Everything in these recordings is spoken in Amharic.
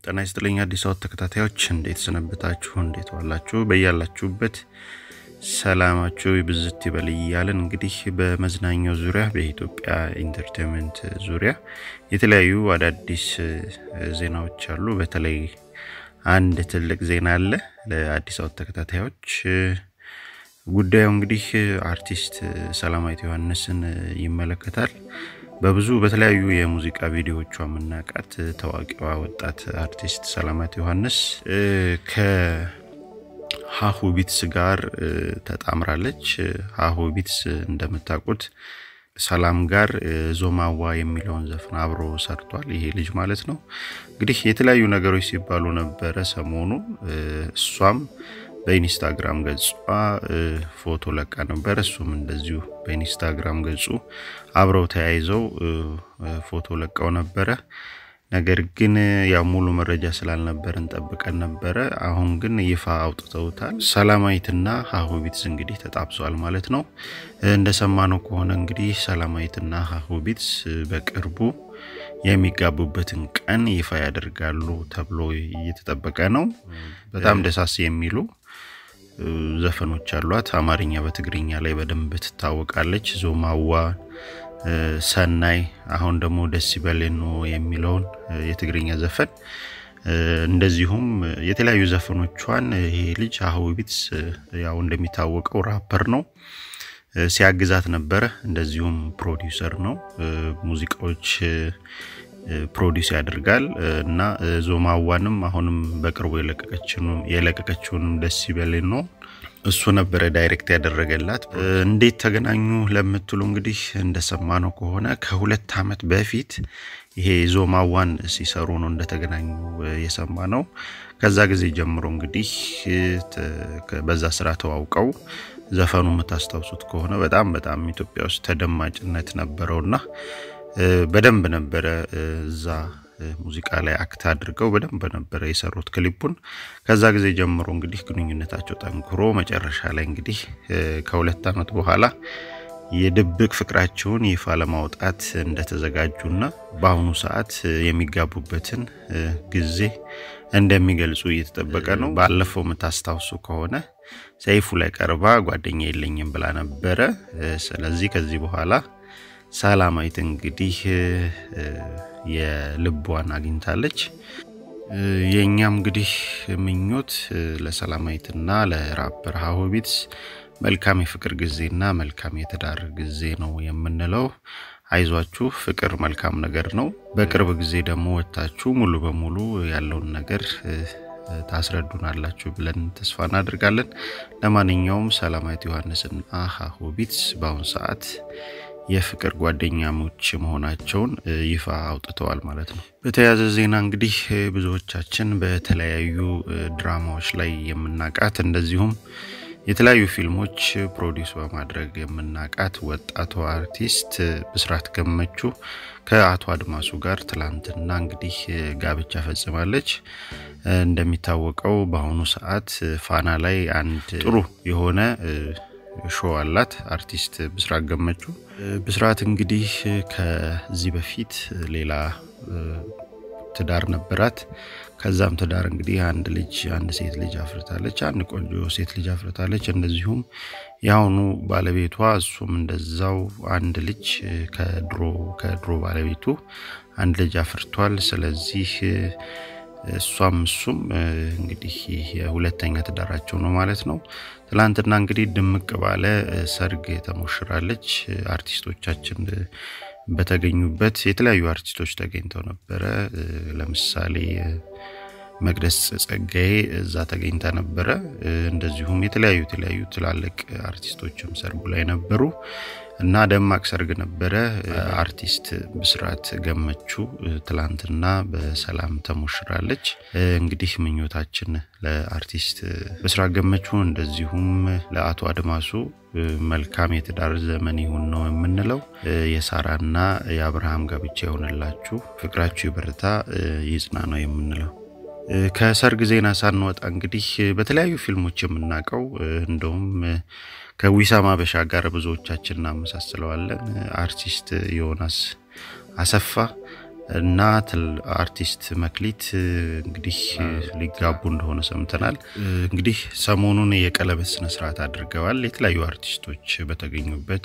ጤና ይስጥልኝ አዲስ አበባ ተከታታዮች እንዴት ሰነበታችሁ? እንዴት ዋላችሁ? በያላችሁበት ሰላማችሁ ብዝት ይበል እያለን እንግዲህ በመዝናኛው ዙሪያ በኢትዮጵያ ኢንተርቴንመንት ዙሪያ የተለያዩ አዳዲስ ዜናዎች አሉ። በተለይ አንድ ትልቅ ዜና አለ ለአዲስ አበባ ተከታታዮች። ጉዳዩ እንግዲህ አርቲስት ሰላማዊት ዮሐንስን ይመለከታል። በብዙ በተለያዩ የሙዚቃ ቪዲዮዎቿ የምናውቃት ታዋቂዋ ወጣት አርቲስት ሰላማዊት ዮሐንስ ከሀሁ ቢትስ ጋር ተጣምራለች። ሀሁ ቢትስ እንደምታውቁት ሰላም ጋር ዞማዋ የሚለውን ዘፈን አብሮ ሰርቷል። ይሄ ልጅ ማለት ነው። እንግዲህ የተለያዩ ነገሮች ሲባሉ ነበረ ሰሞኑ እሷም በኢንስታግራም ገጿ ፎቶ ለቃ ነበር። እሱም እንደዚሁ በኢንስታግራም ገጹ አብረው ተያይዘው ፎቶ ለቀው ነበረ። ነገር ግን ያው ሙሉ መረጃ ስላልነበረን ጠብቀን ነበረ። አሁን ግን ይፋ አውጥተውታል። ሰላማዊትና ሀሁ ቢትስ እንግዲህ ተጣብሰዋል ማለት ነው። እንደሰማነው ከሆነ እንግዲህ ሰላማዊትና ሀሁ ቢትስ በቅርቡ የሚጋቡበትን ቀን ይፋ ያደርጋሉ ተብሎ እየተጠበቀ ነው። በጣም ደሳስ የሚሉ ዘፈኖች አሏት። አማርኛ በትግርኛ ላይ በደንብ ትታወቃለች። ዞማዋ፣ ሰናይ፣ አሁን ደግሞ ደስ ይበሌኖ የሚለውን የትግርኛ ዘፈን እንደዚሁም የተለያዩ ዘፈኖቿን ይሄ ልጅ ሀሁ ቢትስ ያው እንደሚታወቀው ራፐር ነው ሲያግዛት ነበረ። እንደዚሁም ፕሮዲውሰር ነው። ሙዚቃዎች ፕሮዲውስ ያደርጋል እና ዞማዋንም አሁንም በቅርቡ የለቀቀችውንም ደስ ይበልን ነው እሱ ነበረ ዳይሬክት ያደረገላት። እንዴት ተገናኙ ለምትሉ እንግዲህ እንደሰማነው ከሆነ ከሁለት ዓመት በፊት ይሄ ዞማዋን ሲሰሩ ነው እንደተገናኙ የሰማ ነው። ከዛ ጊዜ ጀምሮ እንግዲህ በዛ ስራ ተዋውቀው ዘፈኑ የምታስታውሱት ከሆነ በጣም በጣም ኢትዮጵያ ውስጥ ተደማጭነት ነበረውና በደንብ ነበረ እዛ ሙዚቃ ላይ አክት አድርገው በደንብ ነበረ የሰሩት ክሊፑን። ከዛ ጊዜ ጀምሮ እንግዲህ ግንኙነታቸው ጠንክሮ መጨረሻ ላይ እንግዲህ ከሁለት ዓመት በኋላ የድብቅ ፍቅራቸውን ይፋ ለማውጣት እንደተዘጋጁና በአሁኑ ሰዓት የሚጋቡበትን ጊዜ እንደሚገልጹ እየተጠበቀ ነው። ባለፈው የምታስታውሱ ከሆነ ሰይፉ ላይ ቀርባ ጓደኛ የለኝም ብላ ነበረ። ስለዚህ ከዚህ በኋላ ሰላማዊት እንግዲህ የልቧን አግኝታለች። የእኛም እንግዲህ ምኞት ለሰላማዊትና ለራፐር ሀሁ ቢትስ መልካም የፍቅር ጊዜና መልካም የትዳር ጊዜ ነው የምንለው። አይዟችሁ፣ ፍቅር መልካም ነገር ነው። በቅርብ ጊዜ ደግሞ ወጥታችሁ ሙሉ በሙሉ ያለውን ነገር ታስረዱናላችሁ ብለን ተስፋ እናደርጋለን። ለማንኛውም ሰላማዊት ዮሐንስና ሀሁ ቢትስ በአሁኑ ሰዓት የፍቅር ጓደኛሞች መሆናቸውን ይፋ አውጥተዋል ማለት ነው። በተያያዘ ዜና እንግዲህ ብዙዎቻችን በተለያዩ ድራማዎች ላይ የምናውቃት እንደዚሁም የተለያዩ ፊልሞች ፕሮዲውስ በማድረግ የምናውቃት ወጣቷ አርቲስት ብስራት ገመቹ ከአቶ አድማሱ ጋር ትላንትና እንግዲህ ጋብቻ ፈጽማለች። እንደሚታወቀው በአሁኑ ሰዓት ፋና ላይ አንድ ጥሩ የሆነ ሾው አላት አርቲስት ብስራት ገመቹ። ብስራት እንግዲህ ከዚህ በፊት ሌላ ትዳር ነበራት። ከዛም ትዳር እንግዲህ አንድ ልጅ አንድ ሴት ልጅ አፍርታለች። አንድ ቆንጆ ሴት ልጅ አፍርታለች። እንደዚሁም የአሁኑ ባለቤቷ እሱም እንደዛው አንድ ልጅ ከድሮ ከድሮ ባለቤቱ አንድ ልጅ አፍርቷል። ስለዚህ እሷም እሱም እንግዲህ የሁለተኛ ትዳራቸው ነው ማለት ነው። ትላንትና እንግዲህ ድምቅ ባለ ሰርግ ተሞሽራለች። አርቲስቶቻችን በተገኙበት የተለያዩ አርቲስቶች ተገኝተው ነበረ። ለምሳሌ መቅደስ ጸጋዬ እዛ ተገኝታ ነበረ። እንደዚሁም የተለያዩ የተለያዩ ትላልቅ አርቲስቶችም ሰርጉ ላይ ነበሩ እና ደማቅ ሰርግ ነበረ። አርቲስት ብስራት ገመቹ ትላንትና በሰላም ተሞሽራለች። እንግዲህ ምኞታችን ለአርቲስት ብስራት ገመቹ እንደዚሁም ለአቶ አድማሱ መልካም የትዳር ዘመን ይሁን ነው የምንለው። የሳራና የአብርሃም ጋብቻ የሆነላችሁ ፍቅራችሁ ይበርታ ይጽና ነው የምንለው። ከሰርግ ዜና ሳንወጣ እንግዲህ በተለያዩ ፊልሞች የምናውቀው እንደውም ከዊሳም አበሻ ጋር ብዙዎቻችን እናመሳስለዋለን። አርቲስት ዮናስ አሰፋ እና አርቲስት መክሊት እንግዲህ ሊጋቡ እንደሆነ ሰምተናል። እንግዲህ ሰሞኑን የቀለበት ስነስርዓት አድርገዋል የተለያዩ አርቲስቶች በተገኙበት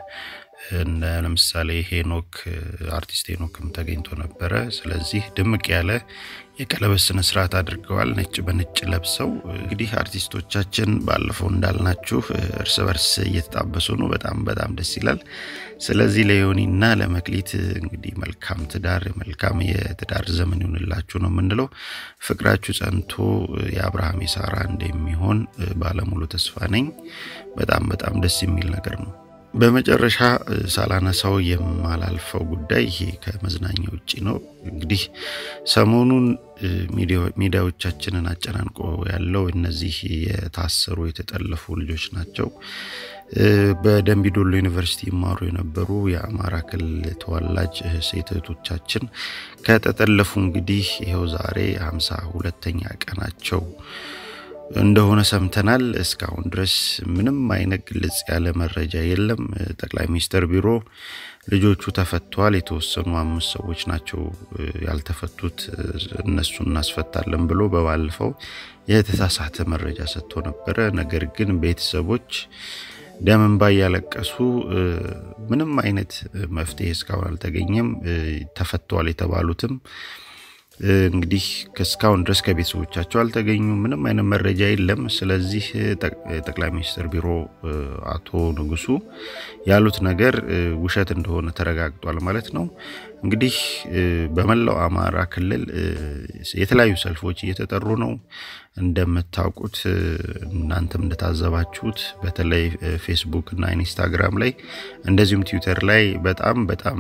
ለምሳሌ ሄኖክ አርቲስት ሄኖክም ተገኝቶ ነበረ። ስለዚህ ድምቅ ያለ የቀለበት ስነ ስርዓት አድርገዋል። ነጭ በነጭ ለብሰው እንግዲህ አርቲስቶቻችን ባለፈው እንዳልናችሁ እርስ በርስ እየተጣበሱ ነው። በጣም በጣም ደስ ይላል። ስለዚህ ለዮኒና ለመክሊት እንግዲህ መልካም ትዳር መልካም የትዳር ዘመን ይሆንላችሁ ነው የምንለው። ፍቅራችሁ ጸንቶ የአብርሃም የሳራ እንደሚሆን ባለሙሉ ተስፋ ነኝ። በጣም በጣም ደስ የሚል ነገር ነው። በመጨረሻ ሳላነሳው የማላልፈው ጉዳይ ይሄ ከመዝናኛ ውጭ ነው። እንግዲህ ሰሞኑን ሚዲያዎቻችንን አጨናንቆ ያለው እነዚህ የታሰሩ የተጠለፉ ልጆች ናቸው። በደምቢዶሎ ዩኒቨርሲቲ ይማሩ የነበሩ የአማራ ክልል ተወላጅ ሴት እህቶቻችን ከተጠለፉ እንግዲህ ይኸው ዛሬ ሀምሳ ሁለተኛ ቀናቸው እንደሆነ ሰምተናል። እስካሁን ድረስ ምንም አይነት ግልጽ ያለ መረጃ የለም። ጠቅላይ ሚኒስትር ቢሮ ልጆቹ ተፈተዋል፣ የተወሰኑ አምስት ሰዎች ናቸው ያልተፈቱት፣ እነሱ እናስፈታለን ብሎ በባለፈው የተሳሳተ መረጃ ሰጥቶ ነበረ። ነገር ግን ቤተሰቦች ደም እንባ እያለቀሱ ምንም አይነት መፍትሄ እስካሁን አልተገኘም። ተፈተዋል የተባሉትም እንግዲህ እስካሁን ድረስ ከቤተሰቦቻቸው አልተገኙ፣ ምንም አይነት መረጃ የለም። ስለዚህ ጠቅላይ ሚኒስትር ቢሮ አቶ ንጉሱ ያሉት ነገር ውሸት እንደሆነ ተረጋግጧል ማለት ነው። እንግዲህ በመላው አማራ ክልል የተለያዩ ሰልፎች እየተጠሩ ነው። እንደምታውቁት እናንተም እንደታዘባችሁት በተለይ ፌስቡክ እና ኢንስታግራም ላይ እንደዚሁም ትዊተር ላይ በጣም በጣም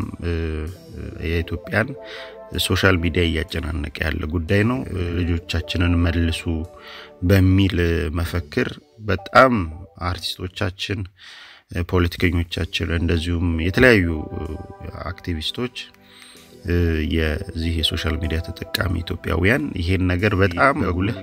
የኢትዮጵያን ሶሻል ሚዲያ እያጨናነቀ ያለ ጉዳይ ነው። ልጆቻችንን መልሱ በሚል መፈክር በጣም አርቲስቶቻችን፣ ፖለቲከኞቻችን እንደዚሁም የተለያዩ አክቲቪስቶች የዚህ የሶሻል ሚዲያ ተጠቃሚ ኢትዮጵያውያን ይሄን ነገር በጣም በጉልህ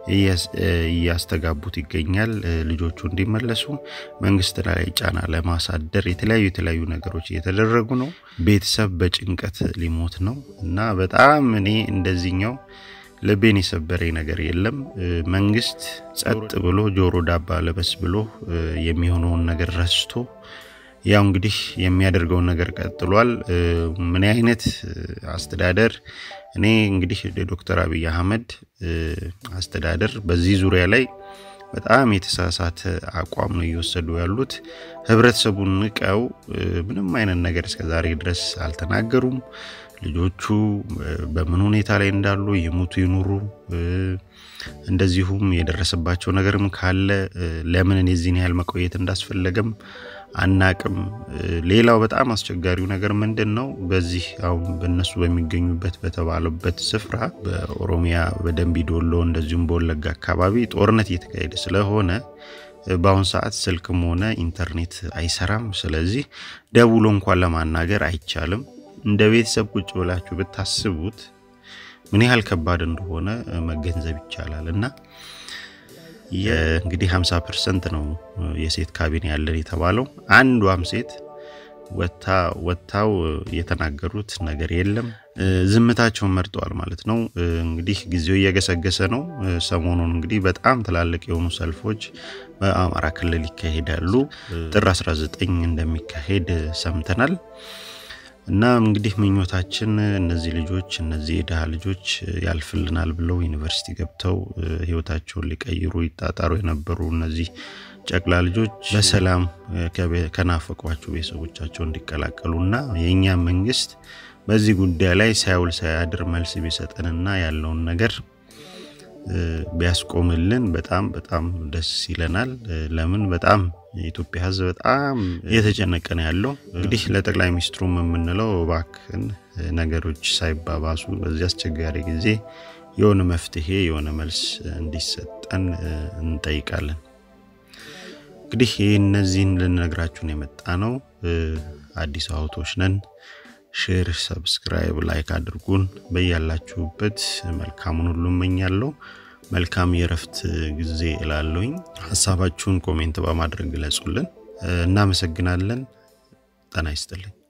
እያስተጋቡት ይገኛል። ልጆቹ እንዲመለሱ መንግስት ላይ ጫና ለማሳደር የተለያዩ የተለያዩ ነገሮች እየተደረጉ ነው። ቤተሰብ በጭንቀት ሊሞት ነው እና በጣም እኔ እንደዚህኛው ልቤን የሰበረኝ ነገር የለም። መንግስት ጸጥ ብሎ ጆሮ ዳባ ለበስ ብሎ የሚሆነውን ነገር ረስቶ ያው እንግዲህ የሚያደርገውን ነገር ቀጥሏል። ምን አይነት አስተዳደር እኔ እንግዲህ ዶክተር አብይ አህመድ አስተዳደር በዚህ ዙሪያ ላይ በጣም የተሳሳተ አቋም ነው እየወሰዱ ያሉት። ህብረተሰቡን ንቀው ምንም አይነት ነገር እስከዛሬ ድረስ አልተናገሩም። ልጆቹ በምን ሁኔታ ላይ እንዳሉ ይሙቱ ይኑሩ፣ እንደዚሁም የደረሰባቸው ነገርም ካለ ለምን የዚህን ያህል መቆየት እንዳስፈለገም አናቅም። ሌላው በጣም አስቸጋሪው ነገር ምንድን ነው? በዚህ አሁን በእነሱ በሚገኙበት በተባሉበት ስፍራ በኦሮሚያ በደንቢ ዶሎ እንደዚሁም በወለጋ አካባቢ ጦርነት እየተካሄደ ስለሆነ በአሁን ሰዓት ስልክም ሆነ ኢንተርኔት አይሰራም። ስለዚህ ደውሎ እንኳን ለማናገር አይቻልም። እንደ ቤተሰብ ቁጭ ብላችሁ ብታስቡት ምን ያህል ከባድ እንደሆነ መገንዘብ ይቻላል እና እንግዲህ 50 ፐርሰንት ነው የሴት ካቢኔ ያለን የተባለው። አንዷም ሴት ወጥታው የተናገሩት ነገር የለም። ዝምታቸውን መርጠዋል ማለት ነው። እንግዲህ ጊዜው እየገሰገሰ ነው። ሰሞኑን እንግዲህ በጣም ትላልቅ የሆኑ ሰልፎች በአማራ ክልል ይካሄዳሉ። ጥር 19 እንደሚካሄድ ሰምተናል። እና እንግዲህ ምኞታችን እነዚህ ልጆች እነዚህ የድሃ ልጆች ያልፍልናል ብለው ዩኒቨርሲቲ ገብተው ሕይወታቸውን ሊቀይሩ ይጣጣሩ የነበሩ እነዚህ ጨቅላ ልጆች በሰላም ከናፈቋቸው ቤተሰቦቻቸው እንዲቀላቀሉ እና የእኛ መንግስት በዚህ ጉዳይ ላይ ሳይውል ሳያድር መልስ ቢሰጠንና ያለውን ነገር ቢያስቆምልን በጣም በጣም ደስ ይለናል። ለምን በጣም የኢትዮጵያ ሕዝብ በጣም እየተጨነቀ ነው ያለው። እንግዲህ ለጠቅላይ ሚኒስትሩም የምንለው እባክን ነገሮች ሳይባባሱ በዚህ አስቸጋሪ ጊዜ የሆነ መፍትሄ የሆነ መልስ እንዲሰጠን እንጠይቃለን። እንግዲህ እነዚህን ልንነግራችሁን የመጣ ነው። አዲስ አውቶች ነን። ሼር፣ ሰብስክራይብ፣ ላይክ አድርጉን። በያላችሁበት መልካሙን ሁሉ እመኛለሁ። መልካም የእረፍት ጊዜ እላለሁኝ። ሀሳባችሁን ኮሜንት በማድረግ ግለጹልን። እናመሰግናለን። ጤና ይስጥልኝ።